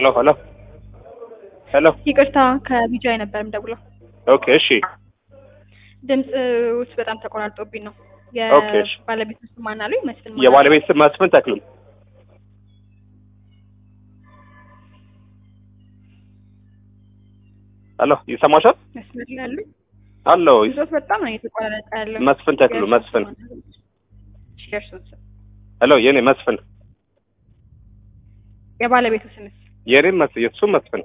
ሄሎ ሄሎ ሄሎ ይቅርታ ከቢጃይ ነበር የምደውለው። ኦኬ እሺ ድምፅ ውስጥ በጣም ተቆራርጦብኝ ነው። ኦኬ፣ እሺ። የባለቤት ስም ማን አሉኝ? መስፍን ማን የባለቤት ስም መስፍን ተክሉ ሄሎ ይሰማሻል መስመር ላይ ያሉኝ አለው ድምፆት በጣም ነው እየተቆራረጠ ያለው። መስፍን ተክሉ የእርሶ መስፍን ስም ማን አሉኝ? እሺ፣ የእርሶን ስም ሄሎ የኔ መስፍን የባለቤቱ ስምስ? የኔም መስ የሱም መስፍን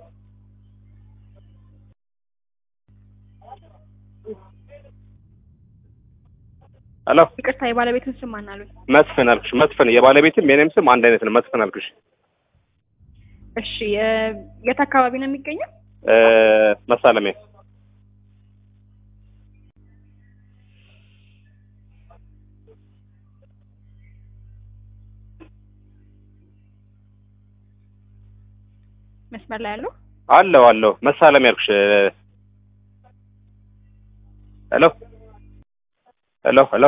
ሄሎ ይቅርታ የባለቤቱን ስም ማን አሉኝ? መስፍን አልኩሽ መስፍን የባለቤትም የኔም ስም አንድ አይነት ነው መስፍን አልኩሽ እሺ የ- የት አካባቢ ነው የሚገኘው? እ መሳለሚያ መስመር ላይ ያለው አለው አለው መሳለሚያ አልኩሽ ሄሎ ሄሎ ሄሎ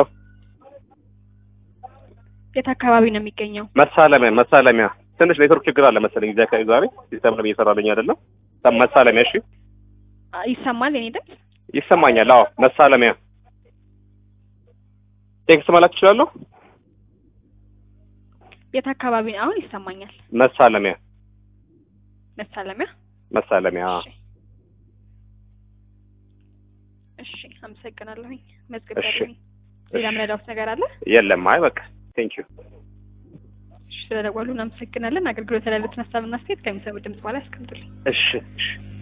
የት አካባቢ ነው የሚገኘው? መሳለሚያ መሳለሚያ ትንሽ ኔትወርክ ችግር አለ መሰለኝ እዚህ አካባቢ ዛሬ ሲስተም ነው እየሰራልኝ አይደለም መሳለሚያ እሺ አ- ይሰማል የኔ ድምፅ? ይሰማኛል አዎ መሳለሚያ ቴክስት መላክ እችላለሁ የት አካባቢ ነው? አሁን ይሰማኛል። መሳለሚያ መሳለሚያ መሳለሚያ እሺ እሺ፣ አመሰግናለሁኝ። መዝገብ እሺ። ያለኝ ሌላ ምረዳውት ነገር አለ? የለም አይ በቃ ቴንክ ዩ እሺ፣ ስለደወሉ እናመሰግናለን። አገልግሎት ላይ ያሉትን ሀሳብና አስተያየት ከሚሰሙ ድምጽ በኋላ ያስቀምጡልኝ። እሺ እሺ